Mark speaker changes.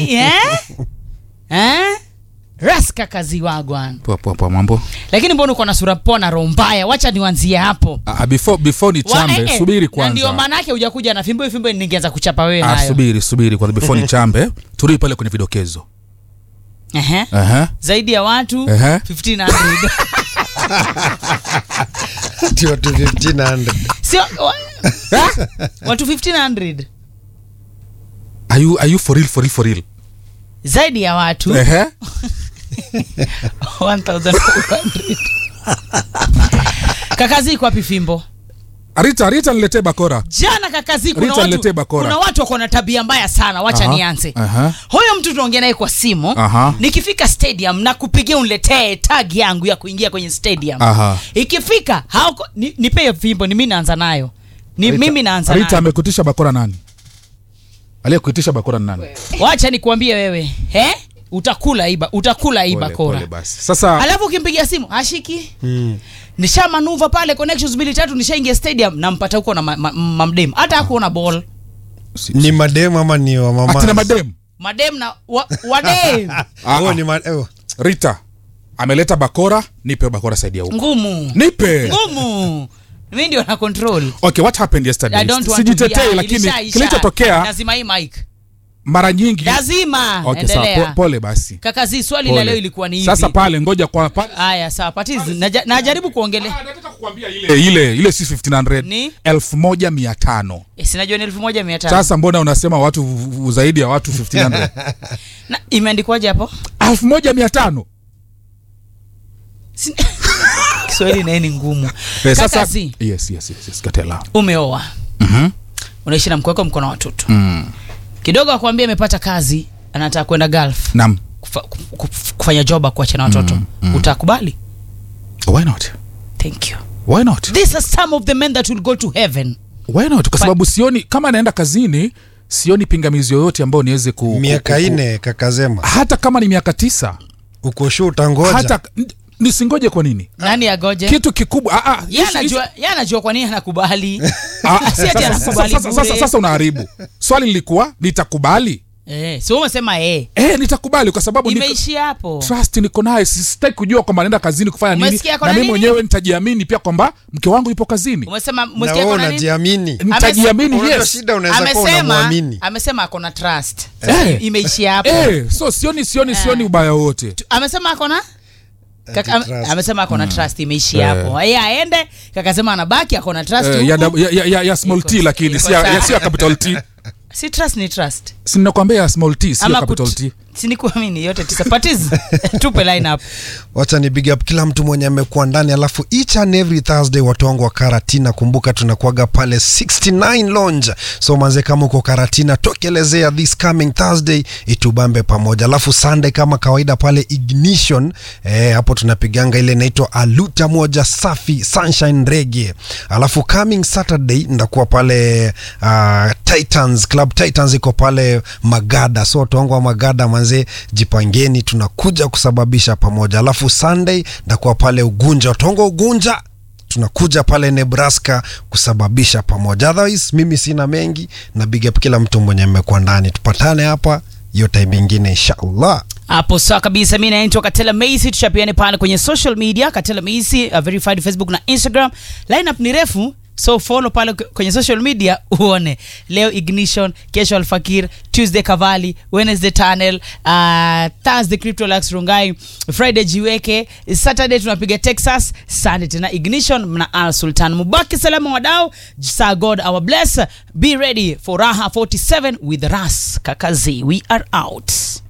Speaker 1: nini eh? eh? raska kazi wagwan
Speaker 2: poa poa poa mambo
Speaker 1: lakini mbona uko na sura poa na roho mbaya wacha niwanzie hapo
Speaker 2: Ah, ah, before before ni
Speaker 1: Wa-
Speaker 2: chambe
Speaker 1: eh, eh,
Speaker 2: subiri
Speaker 1: na ndio
Speaker 2: kwanza
Speaker 1: maana yake hujakuja na fimbo fimbo ningeanza kuchapa wewe
Speaker 2: ah,
Speaker 1: nayo
Speaker 2: subiri subiri kwanza before ni chambe turudi pale kwenye vidokezo
Speaker 1: Ehe.
Speaker 2: Aha.
Speaker 1: zaidi ya watu
Speaker 2: Ehe.
Speaker 1: 1500
Speaker 3: Ndio tu 1500
Speaker 1: sio wa- watu 1500
Speaker 2: are you are you for real for real for real
Speaker 1: zaidi ya watu
Speaker 2: Ehe.
Speaker 1: 1400 kakazi iko wapi fimbo
Speaker 2: Rita Rita niletee bakora
Speaker 1: jana kakazi kuna
Speaker 2: Rita, niletee
Speaker 1: watu,
Speaker 2: bakora.
Speaker 1: kuna watu wako na tabia mbaya sana wacha
Speaker 2: Aha,
Speaker 1: nianze
Speaker 2: aha.
Speaker 1: huyo mtu tunaongea naye kwa simu
Speaker 2: Aha.
Speaker 1: nikifika stadium na kupigia uniletee tag yangu ya kuingia kwenye stadium
Speaker 2: Aha.
Speaker 1: ikifika hauko ni, nipe hiyo fimbo ni mimi naanza nayo ni
Speaker 2: Rita-
Speaker 1: mimi naanza
Speaker 2: Rita
Speaker 1: nayo
Speaker 2: amekuitisha bakora nani aliyekuitisha bakora ni nani
Speaker 1: wacha nikuambie wewe he utakula iba utakula hii
Speaker 2: Pole,
Speaker 1: bakora
Speaker 2: pole basi sasa
Speaker 1: alafu ukimpigia simu hashiki nisha manuva pale connections mbili tatu nishaingia stadium nampata huko na ma- ma- mamdem hata hakuona ball
Speaker 3: ni madem ama ni wa mama
Speaker 2: atina madem
Speaker 1: madem na wa, wadem
Speaker 2: Ah,
Speaker 3: oh,
Speaker 2: ah.
Speaker 3: ni ma- oh.
Speaker 2: Rita ameleta bakora nipe bakora saidi ya huko
Speaker 1: ngumu
Speaker 2: nipe
Speaker 1: ngumu mi ndio na control
Speaker 2: okay what happened
Speaker 1: I
Speaker 2: yesterday
Speaker 1: don't want to
Speaker 2: sijitetei
Speaker 1: be-
Speaker 2: lakini
Speaker 1: ilisha- isha.
Speaker 2: kilichotokea
Speaker 1: lazima hii mic
Speaker 2: mara nyingi
Speaker 1: lazima
Speaker 2: okay sawa
Speaker 1: endelea
Speaker 2: po, pole basi
Speaker 1: kaka zi swali la
Speaker 2: Pole.
Speaker 1: leo ilikuwa ni hivi
Speaker 2: sasa pale ngoja kwa pale
Speaker 1: haya sawa patizi naja- najaribu kuongelea
Speaker 2: Ah, nataka kukuambia ile ile ile si 1500
Speaker 1: Ni?
Speaker 2: elfu moja mia tano
Speaker 1: Eh, sinajua ni elfu moja mia tano
Speaker 2: sasa mbona unasema watu v- v- zaidi ya watu 1500
Speaker 1: Na imeandikwaje hapo
Speaker 2: elfu moja mia tano
Speaker 1: Si- kiswahili naye ni ngumu
Speaker 2: Eh,
Speaker 1: kaka
Speaker 2: sasa
Speaker 1: zi
Speaker 2: yes yes yes, yes katela
Speaker 1: umeoa
Speaker 2: mhm
Speaker 1: unaishi na mke wako mko na watoto
Speaker 2: mm.
Speaker 1: kidogo akwambia amepata kazi anataka kwenda gulf
Speaker 2: nam
Speaker 1: kufa, kuf- kufanya job kuacha na watoto
Speaker 2: Mm, mm.
Speaker 1: utakubali
Speaker 2: why not
Speaker 1: thank you
Speaker 2: why not
Speaker 1: these are some of the men that will go to heaven
Speaker 2: why not kwa sababu sioni kama anaenda kazini sioni pingamizi yoyote ambayo niweze ku, ku-
Speaker 3: miaka
Speaker 2: ku- ku-
Speaker 3: ine kakazema
Speaker 2: hata kama ni miaka tisa
Speaker 3: uko shu utangoja
Speaker 2: hata n- nisingoje kwa nini
Speaker 1: nani agoje
Speaker 2: kitu kikubwa ah, ah,
Speaker 1: Yeye
Speaker 2: issue-
Speaker 1: anajua yeye anajua kwa nini anakubali
Speaker 2: Ah, ah,
Speaker 1: Si ati
Speaker 2: sasa-
Speaker 1: anakubali
Speaker 2: sasa- sasa-
Speaker 1: bure.
Speaker 2: sasa unaharibu swali lilikuwa nitakubali
Speaker 1: eh, si wewe umesema eh
Speaker 2: eh, nitakubali kwa sababu niko-
Speaker 1: imeishia hapo
Speaker 2: trust niko naye sitaki kujua kwamba naenda kazini kufanya nini
Speaker 1: Umesikia
Speaker 2: na
Speaker 1: kuna
Speaker 2: mimi
Speaker 1: nini?
Speaker 2: mwenyewe nitajiamini pia kwamba mke wangu yupo kazini
Speaker 1: umesema
Speaker 3: na
Speaker 1: umesikia
Speaker 3: wewe
Speaker 1: kuna nini
Speaker 3: unajiamini
Speaker 2: nitajiamini
Speaker 3: Unajua
Speaker 2: yes
Speaker 3: shida unaweza kuwa
Speaker 1: amesema
Speaker 3: unamwamini
Speaker 1: amesema ako na trust
Speaker 2: Eh.
Speaker 1: imeishia hapo
Speaker 2: eh, so sioni sioni sioni ubaya wote
Speaker 1: amesema ako na Kaka,
Speaker 3: Ati
Speaker 1: am-
Speaker 3: trust.
Speaker 1: amesema ako na trust imeishia
Speaker 2: Eh.
Speaker 1: hapo yeye aende kakasema anabaki ako na trust
Speaker 2: Eh, ya,
Speaker 1: huku.
Speaker 2: ya, ya, ya, ya small
Speaker 1: Iko-
Speaker 2: t lakini
Speaker 1: iko
Speaker 2: si ya,
Speaker 1: sawa.
Speaker 2: ya, si ya capital t
Speaker 1: si trust ni trust
Speaker 2: sinakwambia ya small t si ya
Speaker 1: ama
Speaker 2: capital
Speaker 1: kut-
Speaker 2: t
Speaker 1: sinikuamini yote tisa patiz tupe line up
Speaker 3: wacha ni big up kila mtu mwenye amekuwa ndani alafu each and every thursday watu wangu wa karatina kumbuka tunakuaga pale 69 lounge so manze kama uko karatina tokelezea this coming thursday itubambe pamoja alafu sunday kama kawaida pale ignition eh, hapo tunapiganga ile inaitwa aluta moja safi sunshine rege alafu coming saturday ndakuwa pale uh, titans club titans iko pale magada so watu wangu wa magada manze jipangeni tunakuja kusababisha pamoja alafu sunday ndakuwa pale ugunja watu wangu wa ugunja tunakuja pale nebraska kusababisha pamoja otherwise mimi sina mengi na big up kila mtu mwenye amekuwa ndani tupatane hapa hiyo time ingine inshallah
Speaker 1: hapo sawa kabisa mi naitwa katela macy tuchapiane pale kwenye social media katela macy uh, verified facebook na instagram lineup ni refu so follow pale k- kwenye social media uone leo ignition kesho alfakir tuesday kavali wednesday tunnel uh, thursday cryptolax rungai friday jiweke saturday tunapiga texas sunday tena ignition na al sultan mubaki salama wadao sa god our bless be ready for raha 47 with ras kakazi we are out